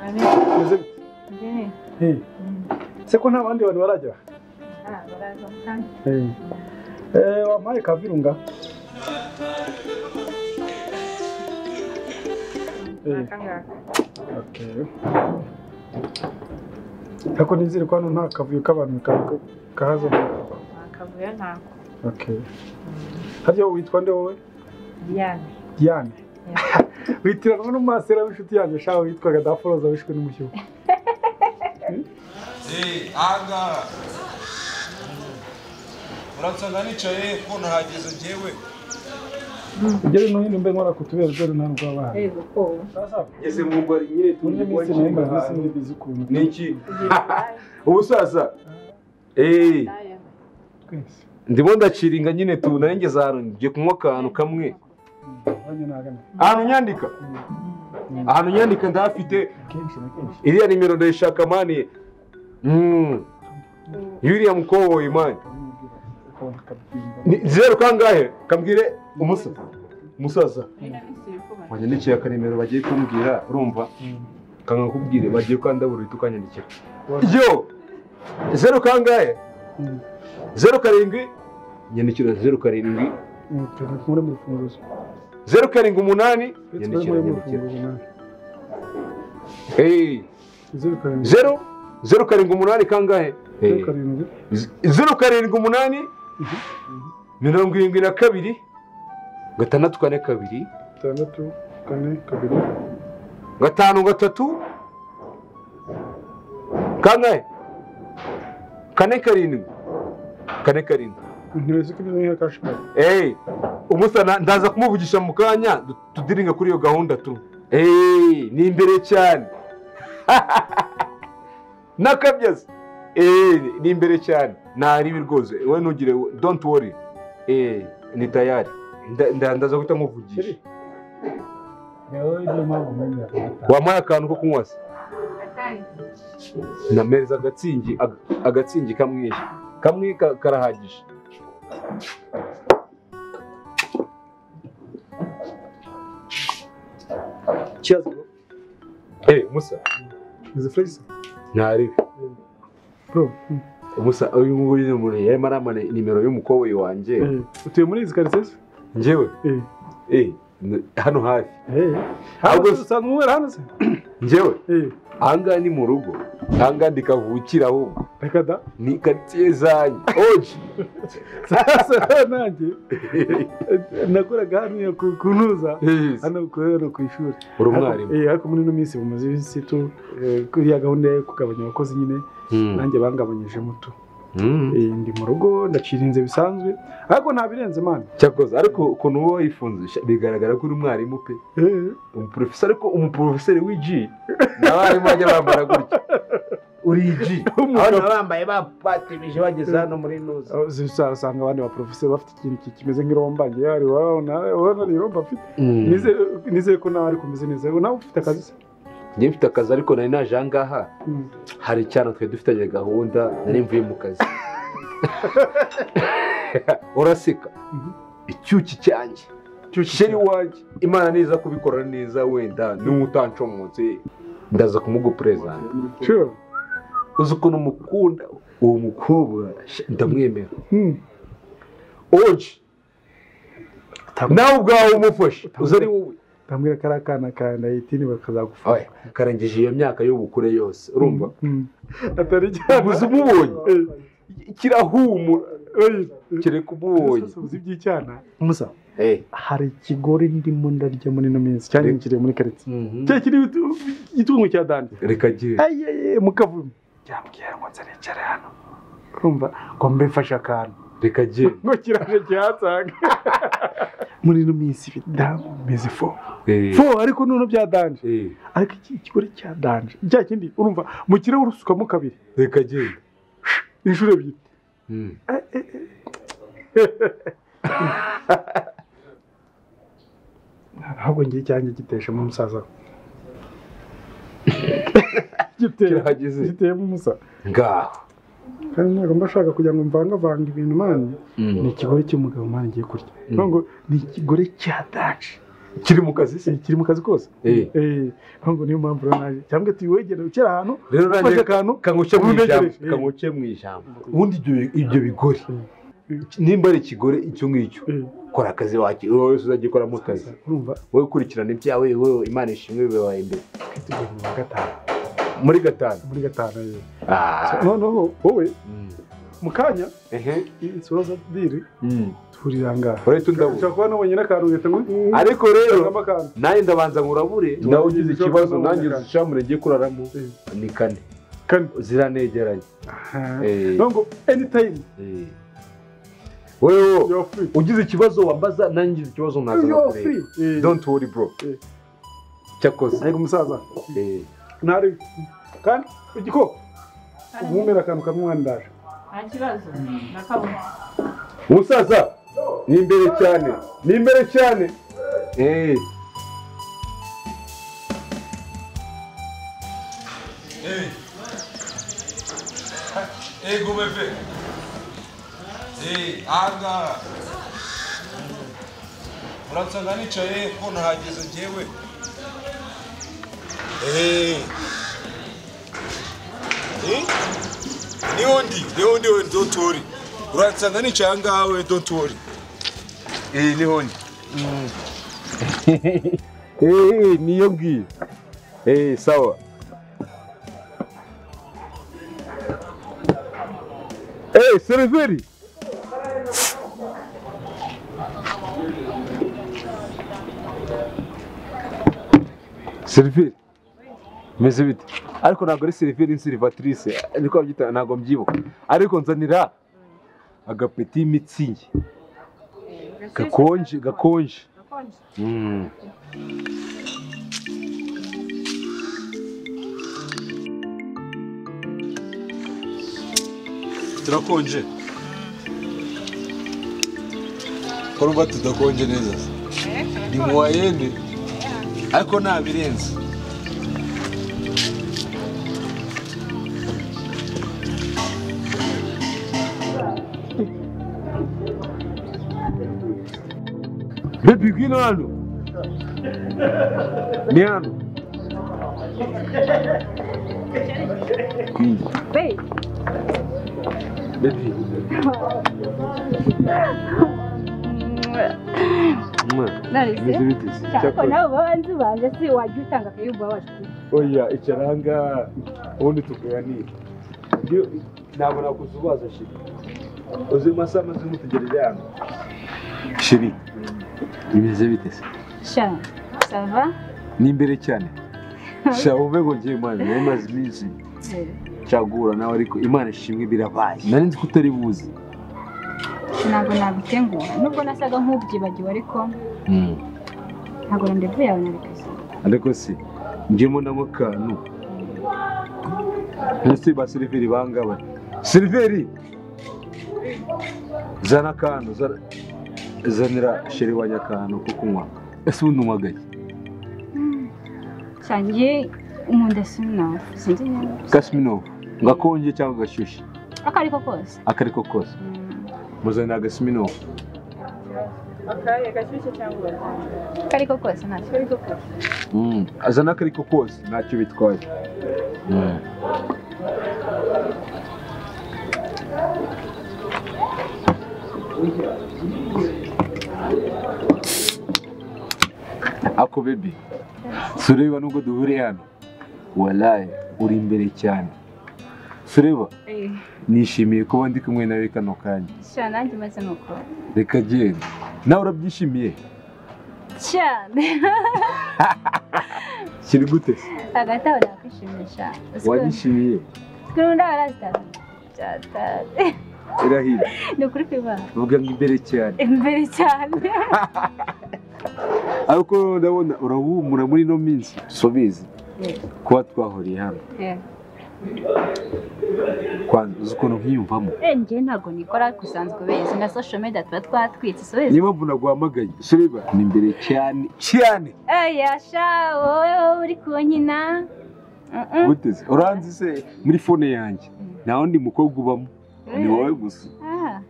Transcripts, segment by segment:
bimeze bite njyewe Eh, se ko nta bandi bantu barajya nta baraza kandi Eh. Eh, wampaye ka virunga Eh, akangaka okay. Ako nizere ko hano nta kavuyo k'abantu ka- kahazamo akavuyo ntako okay. harya witwa nde wowe diane Diane witiranwa n'umasera w'inshuti yanjye shawe witwaga daforoza wishwe n'umushyuho ahangaha uransanga nicaye ko nahageze njyewe ugere no hino mbe nkora kutubera ubwero nta rw'abana reba ko ngeze mu rwari nyine uburyo iminsi nayo mbaze isi muri bizi ukuntu ni iki ubu sasa eee twese ndimo ndaciringa nyine tu nari ngeze ahantu ngiye kunywa akantu kamwe banyu ntagana ahantu nyandika ahantu nyandika ndahafite kenshi na kenshi iriya nimero ndayishaka mani Mm. yuriya mukoboyi mani uramubwira ukabona akabyimba Ni zeru kangahe kambwire umusa umusaza wanyandikiye akanimero bagiye kumbwira urumva kanga kubwire bagiye kandabura uhita ukanyandikira yo zeru kangahe Mm. zeru karindwi nyandikira zeru karindwi Mm, turi muri mu rufunguzo zeru karindwi umunani twese bari nyandikira muri mu nyandikira rufunguzo nawe Hey, zeru karindwi zeru zeru karindwi umunani kangahe Hey. zeru karindwi Z- zeru karindwi umunani mirongo irindwi na kabiri gatandatu kane kabiri itandatu kane kabiri gatanu gatatu kangahe kane karindwi kane karindwi ntibizi ko ibyo nk'iyo kashimari eee umusa na- ndaza kumuvugisha mu kanya du- tudiringa kuri iyo gahunda tu eee ni imbere cyane n'akabyazi eee ni imbere cyane ntaribi rwose we ntugire don't worry eee ni tayari Nda- nda- ndaza guhita nkuvugisha nawe niyo mpamvu umenya wampaye akantu ko kunywa se nameza agatsingi ag- agatsingi kamwe kamwe ka- karahagije Cheers, bro. Eh, musa izi furesi ntaribi bro umusa uyu nguyu ni umuntu yarimo aramara nimero y'umukoboyi wanjye Eh, utuye muri izi karitsiye se njyewe Eh. eh, n- hano hafi Eh. Ahubwo Hano se usanzwe unywera hano se njyewe Eh, ahangaha ni mu rugo ahangaha ndikavukira ahubwo reka da ni karitsiye zanjye oji sasa nanjye eh, nakoraga hano iyo ku- kunuza Yes. hano kubera ku ishuri uri Ariko- umwarimu eh, ariko muri ino minsi bumaze iminsi tu eh, kuriya gahunda yo kugabanya abakozi nyine Mm. nanjye bangabanyijemo tu Mm. Eh, ndi mu rugo ndacirinze bisanzwe ariko nta birenze mani cyakoze ariko ukuntu uba wayifunze sha, bigaragara ko uri umwarimu pe Eh, umuporofeseri ariko umuporofeseri w'igi n'abarimu bajya bambara gutya uri igi abana bambaye bapatimije bageze hano muri nuza aho uzi- usa- usanga abandi baporofeseri bafite ikintu ki- kimeze nk'iromba njye hari wabona urabona ni iromba mfite Nizere- nizere ko nawe ariko umeze neza nawe ufite akazi se njye mfite akazi ariko nari naje aha ngaha Mm. hari icyana twe dufitanye gahunda nari mvuye mu kazi uraseka Mhm. icyuki cyanjye sheri wanjye imana niza kubikora neza wenda n'utancomotse ndaza kumugupurezanta sure uzi ukuntu mukunda uwo mukobwa sha, ndamwemera Mm. oji nawe ubwawe umufashe uzi ari wowe ndambwira ko ari akana ka nayitini bakazagufasha Oya, karengeje iyo myaka y'ubukure yose urumva Mm. atari cyane uzi umubonye kirahumura kereka umubonye uzi iby'icyana musa Eh. hari ikigori ndimo ndarya muri ino minsi cyane Re- kiri muri karitsiye Mhm. cya kiri itu- igitungo cya dandi reka gihe ayiyeee mukavumu yambwira ngo nzarecare hano urumva ngo mbe mfashe akantu reka gihe ngo kiraje kihatsanga muri ino minsi ibidamu bimeze fo Eh. fo ariko noneho bya danje Eh. ariko iki ikigori cya danje cya kindi urumva mu kirahure usukamo kabiri reka gihe inshuro ebyiri Mm. ntabwo ngiye icyanjye giteshemo umusaza we. Giteye- Kirahageze. giteyemo umusaza ngaho kandi ntabwo mba nshaka kugira ngo mvangavanga ibintu mani Mm. ni ikigore cy'umugabo mwana ngiye kurya Mm. Nubwo ngo ni ikigore cya daci kiri mu kazi se Eh, kiri mu kazi kose Eh. Eh, ahubwo niyo mpamvu rero naje cyangwa ati wegere ukiri ahantu rero ufashe nanjye akantu kanguce mu ijambo Umuntegereje. kanguce mu ijambo ubundi ibyo- ibyo bigore Mm. nimba ari ikigore icyo ngicyo Eh, kora akazi wacu wowe wese uzajya ukoramo akazi urumva wowe ukurikirana ibyawe wowe imana ishimwe bibaye imbere tugeze mu wa gatanu muri gatanu muri gatanu eh. Ah. noneho wowe Mm. mu kanya ehe insoro z'adiri Mm. tuhurira ngaha urahita undabura ushobora kuba nabonye n'akantu ugahita ngo ariko rero "Mm, akantu." nanjye ndabanza ngurabure Tuba- nawe ugize tuba- ikibazo tuba- nanjye tuba- uzishamure ngiye kuraramo Mm. ni kane kane ziranegeranye Aha. Eh. Niyo ngo anytime Eh. wewe you're free ugize ikibazo wambaza nanjye ugize ikibazo naza you're nakureba free Eh. don't worry bro Eh. cyakoze ariko umusaza Eh, ntari kandi igiko ubumbera akantu kamwe wandaje nta kibazo na kamwe umusaza ni imbere cyane ni imbere cyane Eh, Ego bebe. Eh, anga. Uransanga nicaye ko nahageze njyewe. Eh. Eh? Ni undi, ni undi we don't worry. Uransanga nicaye angaha we don't worry. Eh, ni undi. eh, niyo ngiyo Eh, sawa Eh, seriveri seriveri meze bite ariko ntabwo ari seriveri insirivatrice niko babyita ntabwo mbyibuka ariko nzanira agapeti mitsingi gakonje gakonje gakonje Mm. Turakonje. Kurumva tudakonje neza. Ni mu wayene. Ariko nta birenze. Baby ngwino hano ni hano Hey, baby mwa narese meze bite se cyako cyakoze nawe uba wanzi baje si wajya utanga akayumba wacu oya icyaranga ubundi tukuganira Iyo- ntabwo nakuzubaza shiri uzi masaha maze mutegereje hano shiri bimeze bite se sha sava ni imbere cyane shaba uve ngo ngiye mwana nari maze iminsi nshagura nawe ariko imana ishimwe birabaye nari nzi ko utari buzi ntabwo nabitengura nubwo nasaga nk'ubyibagiwe ariko ntabwo randevu yawe narekaze ariko se njyemo na kantu ndetse ba seriveri bangaba seriveri zana akantu zana- zanira sheri wanjye akantu ko kunywa ese ubundi unywa gake cyangiye umunda sinafu sinzi neza gasiminovu ngo akonje cyangwa gashyushye ako ariko kose aka ariko kose muzanira agasiminovu akaye gashyushye cyangwa ako ariko kose ntacyo ariko kose Mm, azana aka ariko kose ntacyo bitwaye Mm. ako bebi sureba nubwo duhuriye hano walayi uri imbere cyane sureba nishimiye kuba ndi kumwe nawe kano kanya sha nanjye maze ni uko reka genda nawe urabyishimiye cyane kiri gute hagati aho nakwishimisha wanyishimiye twirunda barazitanga cyatari irahira ni ukuri kwibana vuga ngo imbere cyane imbere cyane ariko noneho ndabona urabumura muri ino minsi subizi Yeah. kuba twahuriye hano kwanza uzi ukuntu nkiyumvamo njye ntabwo nikora gusanzwe beza na social media tuba twatwitse so beza niyo mpamvu naguhamagaye sureba ni imbere cyane cyane eya sha wowe wowe uri kunkina Mm-mm. guteze uranzi se muri fone yanjye nta wundi mukobwa ubamo ni wowe gusa Ah,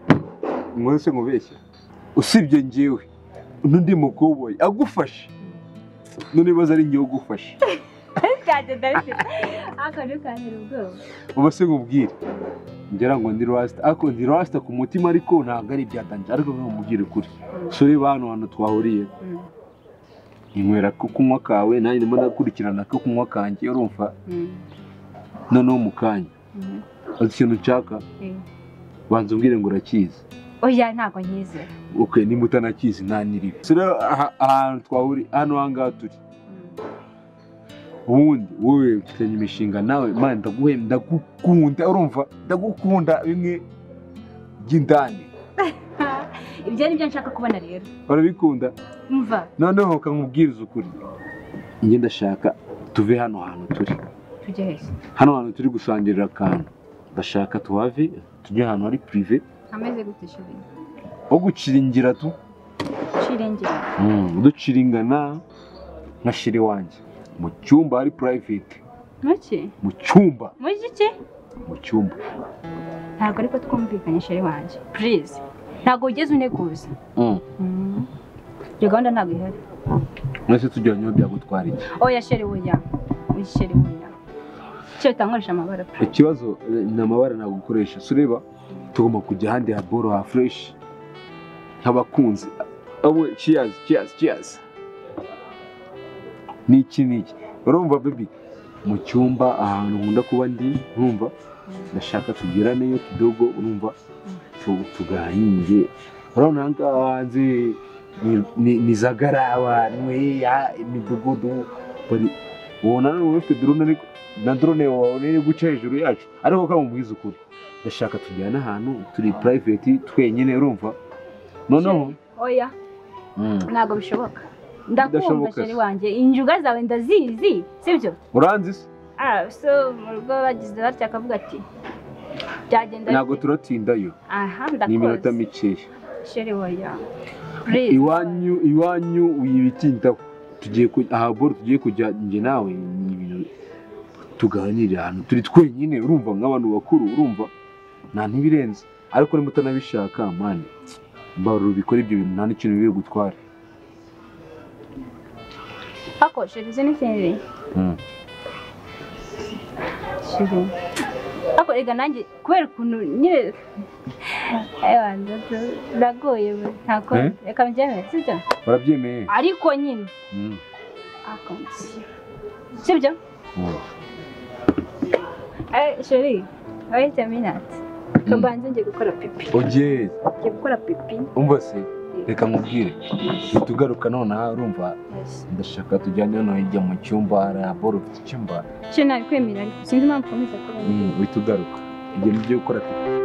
mwese mubeshya usibye njyewe n'undi mukoboyi agufashe none ibibazo ari ngewe ugufashe byanjye ndabifite ariko ntukantera ubwoba ubu se nkubwire ngira ngo ndi rasita ariko ndi rasita ku mutima ariko ntabwo ari ibyatangira ariko nkubwire ukuri so reba hano hantu twahuriye inywera ko kunywa kawe nanjye ndimo ndakurikirana ko kunywa kanjye urumva noneho mu kanya uzi ikintu nshaka banza umbwire ngo urakizi oya ntabwo nkizera ok nimba utanakizi ntaniriwe so rero aha- ahantu twahuriye hano aha ngaha turi ubundi wowe mfitanye imishinga nawe mani ndaguhemba ndagukunda urumva ndagukunda bimwe by'indani ibyo ni byo nshaka kubona rero urabikunda mva noneho kankubwiriza ukuri njye ndashaka tuve hano hantu turi tujye heza hano hantu turi gusangirira akantu ndashaka tuhave tujye ahantu hari pirive ameze gute shibiri aho guciringira tu shirengera duciringana nka shiri wanjye mu cyumba hari purayiveti muke mu cyumba muri iki mu cyumba ntabwo ariko twumvikanye sheri wanjye purize ntabwo wigeze uneguza Mm. iyo gahunda ntabwo ihari mwese tujyanye byagutwara iki oya sheri woya oya sheri woya icyo bitankoresha amabara pe ikibazo eh, ni amabara ntabwo ukoresha so ureba tugomba kujya ahandi ha boro ha fureshi nk'abakunzi awe ciyazi ciyazi ciyazi ni iki ni iki urumva bebi mu cyumba ahantu nkunda kuba ndi urumva ndashaka tugeraneyo kidogo urumva tu- tuganire urabona aha ngaha hanze ni- ni- ni za garaba nweya imidugudu bari- ubona n'ubu ufite drone ariko na drone wawe iri guca hejuru yacu ariko kamubwiza ukuri ndashaka tujyana ahantu turi private twenyine urumva noneho oya ntabwo bishoboka ndakumva Bidashoboka sheri se. wanjye injuga zawe ndazizi sibyo uranzi se ah so mu rugo bagize batya akavuga ati byagenda ntabwo bite?" turatindayo aha ni iminota ndakoze mikeya sheri woya purize iwanyu iwanyu wibitindaho tugiye ku- aha boro tugiye kujya njye nawe ni ibintu tuganirira ahantu turi twenyine urumva nk'abantu bakuru urumva nta ntibirenze ariko niba utanabishaka mani mbaruro bikora ibyo bintu nta n'ikintu biri gutwara Ako, sheri uzi n'ikindi Shiri. Ako rega nanjye kubera ukuntu nyine Ewa, nda- ndagoye we ntako Eh? reka mbyemere sibyo barabyemeye ariko nyine Mm. ako sibyo Mm. eh sheri wait a minute tubanze ngiye gukora pipi oye ngiye gukora pipi umva se reka nkubwire nitugaruka nonaha urumva ndashaka tujyane hano hirya mu cyumba hariya boro ufite icyumba sheri nabikwemerera ariko sinzi impamvu ukomeza kubona uhita ugaruka ibyo ni byo gukora pipi